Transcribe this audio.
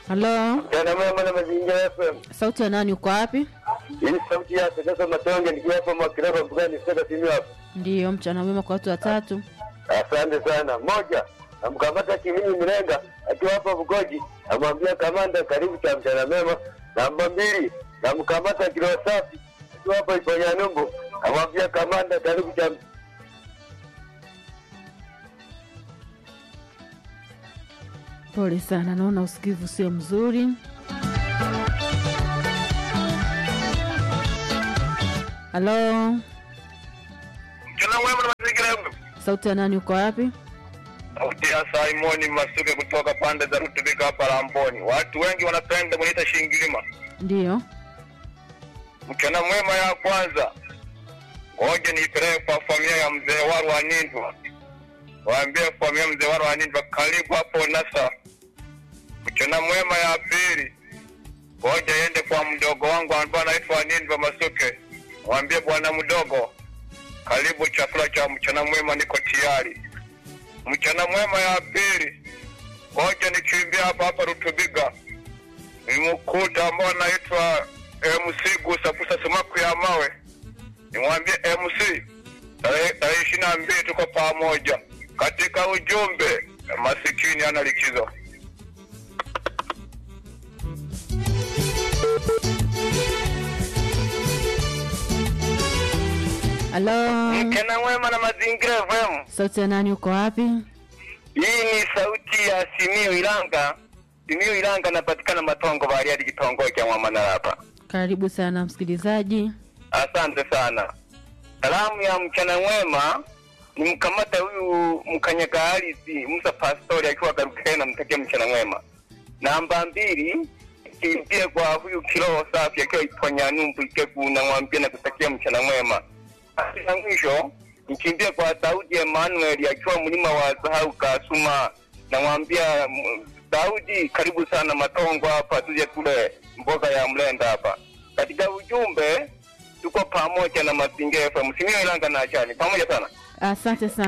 Halo, Mchana mwema na mazingira FM. sauti ya nani? Uko wapi? Hii ni sauti yake sasa Matonge nikiwa hapa Mwakilaba Mbugani sasa simu hapa. Ndiyo, mchana mwema kwa watu watatu. Asante sana. Moja, namkamata Kiminyi Mlenga akiwa hapa Bugoji, amwambia kamanda karibu cha mchana mema. Namba mbili, namkamata Kilo Safi akiwa hapa Iponyanumbu, amwambia kamanda karibu cha Pole sana, naona usikivu sio mzuri. Halo, Mchana mwema na mazingira FM. sauti ya nani? Uko wapi? Sauti ya Simoni Masuke kutoka pande za Rutubika hapa Lamboni. Watu wengi wanapenda kuniita Shingilima. Ndiyo, Mchana mwema ya kwanza, ngoja niipeleke kwa familia ya mzee Waru wa Nindwa, waambie familia ya mzee Waru wa Nindwa karibu hapo Nasa. Mchana mwema ya pili, ngoja iende kwa mdogo wangu ambaye anaitwa Nindwa Masuke, waambie bwana mdogo, karibu chakula cha mchana mwema, niko tayari. Mchana mwema ya pili, ngoja nikimbia hapa hapa Rutubiga nimkuta ambao anaitwa MC Gusapusa Sumaku ya mawe, nimwambie MC tarehe tarehe ishirini na mbili tuko pamoja katika ujumbe, masikini ana likizo. halo, Mchana mwema na mazingira FM. sauti ya nani? Uko wapi? Hii ni sauti ya Simiyu Ilanga. Simiyu Ilanga napatikana Matongo Bariadi, kitongoji cha Mwamanarapa. Karibu sana msikilizaji. Asante sana. Salamu ya mchana mwema ni mkamata huyu mkanyaga ardhi Musa Pastori akiwa Garukena, namtakia mchana mwema. Namba mbili kimbie kwa huyu kiroho safi akiwa Iponya Numbu Ikegu, namwambia na kutakia mchana mwema. Basi la mwisho nikimbie kwa Daudi Emmanuel akiwa mlima wa Zahau Kasuma, namwambia mm, Daudi, karibu sana Matongo hapa, tuje tule mboga ya mlenda hapa. Katika ujumbe tuko pamoja na Mazingira FM, Simio Ilanga na Achani, pamoja sana. Asante sana.